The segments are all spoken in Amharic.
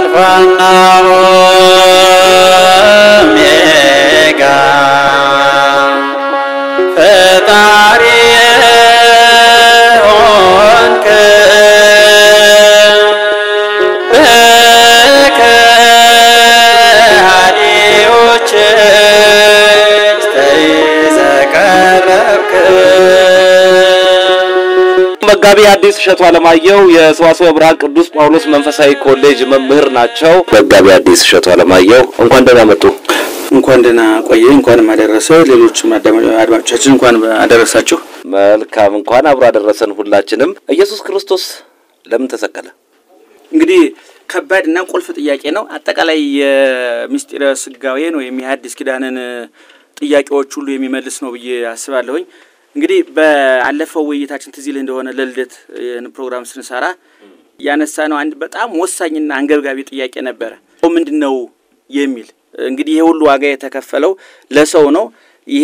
አልፋና ኦሜጋ ፈጣሪ ሆንክ በከሃዲዎች እጅ ተይዘህ ቀረብክ። መጋቢ ሐዲስ እሸቱ አለማየሁ የሰዋስወ ብርሃን ቅዱስ ጳውሎስ መንፈሳዊ ኮሌጅ መምህር ናቸው። መጋቢ ሐዲስ እሸቱ አለማየሁ እንኳን ደህና መጡ። እንኳን ደህና ቆየ። እንኳንም አደረሰ። ሌሎችም አዳማ- አድማጮቻችን እንኳን አደረሳችሁ። መልካም እንኳን አብሮ አደረሰን ሁላችንም። ኢየሱስ ክርስቶስ ለምን ተሰቀለ? እንግዲህ ከባድ እና ቁልፍ ጥያቄ ነው። አጠቃላይ የምስጢረ ስጋዌን ወይም የሐዲስ ኪዳንን ጥያቄዎች ሁሉ የሚመልስ ነው ብዬ አስባለሁኝ። እንግዲህ በአለፈው ውይይታችን ትዝ ይልህ እንደሆነ ለልደት ይህን ፕሮግራም ስንሰራ ያነሳ ነው አንድ በጣም ወሳኝና አንገብጋቢ ጥያቄ ነበረ። ምንድን ነው የሚል እንግዲህ ይሄ ሁሉ ዋጋ የተከፈለው ለሰው ነው። ይሄ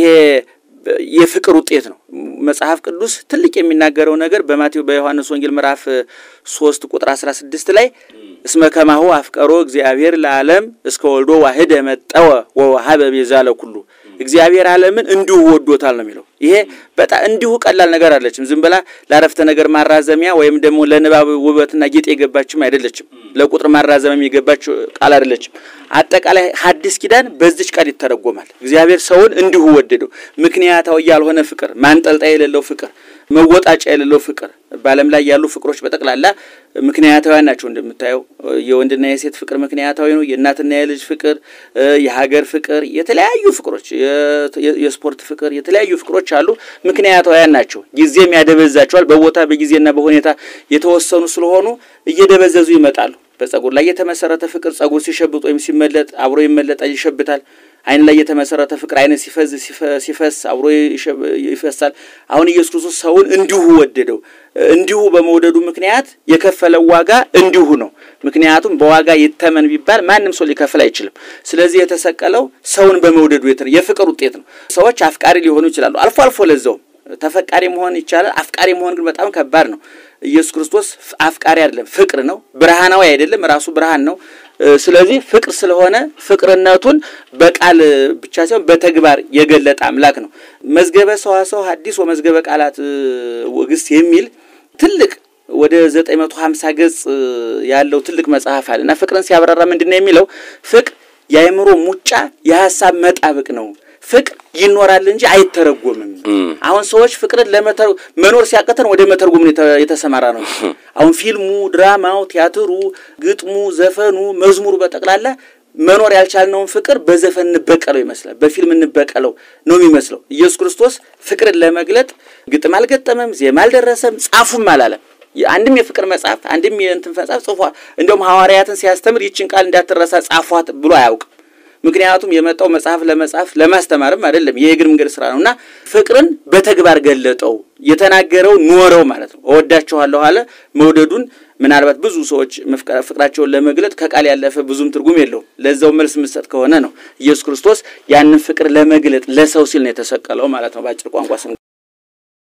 የፍቅር ውጤት ነው። መጽሐፍ ቅዱስ ትልቅ የሚናገረው ነገር በማቴዎ በዮሐንስ ወንጌል ምዕራፍ ሶስት ቁጥር አስራ ስድስት ላይ እስመ ከማሁ አፍቀሮ እግዚአብሔር ለዓለም እስከ ወልዶ ዋህደ መጠወ ወወሀበ ቤዛ ለኩሉ እግዚአብሔር ዓለምን እንዲሁ ወዶታል ነው የሚለው። ይሄ በጣም እንዲሁ ቀላል ነገር አለችም። ዝም ብላ ለአረፍተ ነገር ማራዘሚያ ወይም ደግሞ ለንባብ ውበትና ጌጥ የገባችም አይደለችም። ለቁጥር ማራዘሚያ የገባች ቃል አይደለችም። አጠቃላይ ሐዲስ ኪዳን በዚች ቃል ይተረጎማል። እግዚአብሔር ሰውን እንዲሁ ወደደው። ምክንያታዊ ያልሆነ ፍቅር፣ ማንጠልጣይ የሌለው ፍቅር፣ መወጣጫ የሌለው ፍቅር። በዓለም ላይ ያሉ ፍቅሮች በጠቅላላ ምክንያታዊያን ናቸው። እንደምታየው የወንድና የሴት ፍቅር ምክንያታዊ ነው። የእናትና የልጅ ፍቅር፣ የሀገር ፍቅር፣ የተለያዩ ፍቅሮች፣ የስፖርት ፍቅር፣ የተለያዩ ፍቅሮች አሉ። ምክንያታዊያን ናቸው። ጊዜም ያደበዛቸዋል። በቦታ በጊዜና በሁኔታ የተወሰኑ ስለሆኑ እየደበዘዙ ይመጣሉ። በጸጉር ላይ የተመሰረተ ፍቅር ጸጉር ሲሸብጥ ወይም ሲመለጥ አብሮ ይመለጣል፣ ይሸብታል። ዓይን ላይ የተመሰረተ ፍቅር ዓይን ሲፈዝ ሲፈስ አብሮ ይፈሳል። አሁን ኢየሱስ ክርስቶስ ሰውን እንዲሁ ወደደው። እንዲሁ በመውደዱ ምክንያት የከፈለው ዋጋ እንዲሁ ነው። ምክንያቱም በዋጋ ይተመን ቢባል ማንም ሰው ሊከፍል አይችልም። ስለዚህ የተሰቀለው ሰውን በመውደዱ የፍቅር ውጤት ነው። ሰዎች አፍቃሪ ሊሆኑ ይችላሉ፣ አልፎ አልፎ ለዛውም ተፈቃሪ መሆን ይቻላል። አፍቃሪ መሆን ግን በጣም ከባድ ነው። ኢየሱስ ክርስቶስ አፍቃሪ አይደለም፣ ፍቅር ነው። ብርሃናዊ አይደለም፣ ራሱ ብርሃን ነው። ስለዚህ ፍቅር ስለሆነ ፍቅርነቱን በቃል ብቻ ሳይሆን በተግባር የገለጠ አምላክ ነው። መዝገበ ሰዋሰው ሐዲስ ወመዝገበ ቃላት ውግስት የሚል ትልቅ ወደ ዘጠኝ መቶ ሀምሳ ገጽ ያለው ትልቅ መጽሐፍ አለ እና ፍቅርን ሲያብራራ ምንድን ነው የሚለው? ፍቅር የአእምሮ ሙጫ የሀሳብ መጣበቅ ነው። ፍቅር ይኖራል እንጂ አይተረጎምም። አሁን ሰዎች ፍቅርን ለመተር መኖር ሲያቀተን ወደ መተርጎም የተሰማራ ነው። አሁን ፊልሙ፣ ድራማው፣ ቲያትሩ፣ ግጥሙ፣ ዘፈኑ፣ መዝሙሩ በጠቅላላ መኖር ያልቻልነውን ፍቅር በዘፈን እንበቀለው ይመስላል፣ በፊልም እንበቀለው ነው የሚመስለው። ኢየሱስ ክርስቶስ ፍቅርን ለመግለጥ ግጥም አልገጠመም፣ ዜማ አልደረሰም፣ ጻፉም አላለም። አንድም የፍቅር መጽሐፍ አንድም የእንትን መጽሐፍ ጽፏል። እንደውም ሐዋርያትን ሲያስተምር ይችን ቃል እንዳትረሳ ጻፏት ብሎ አያውቅም። ምክንያቱም የመጣው መጽሐፍ ለመጻፍ ለማስተማርም አይደለም። የእግር መንገድ ስራ ነው እና ፍቅርን በተግባር ገለጠው። የተናገረው ኖረው ማለት ነው። እወዳችኋለሁ አለ። መውደዱን ምናልባት ብዙ ሰዎች ፍቅራቸውን ለመግለጥ ከቃል ያለፈ ብዙም ትርጉም የለውም። ለዛው መልስ ምሰጥ ከሆነ ነው ኢየሱስ ክርስቶስ ያንን ፍቅር ለመግለጥ ለሰው ሲል ነው የተሰቀለው ማለት ነው በአጭር ቋንቋ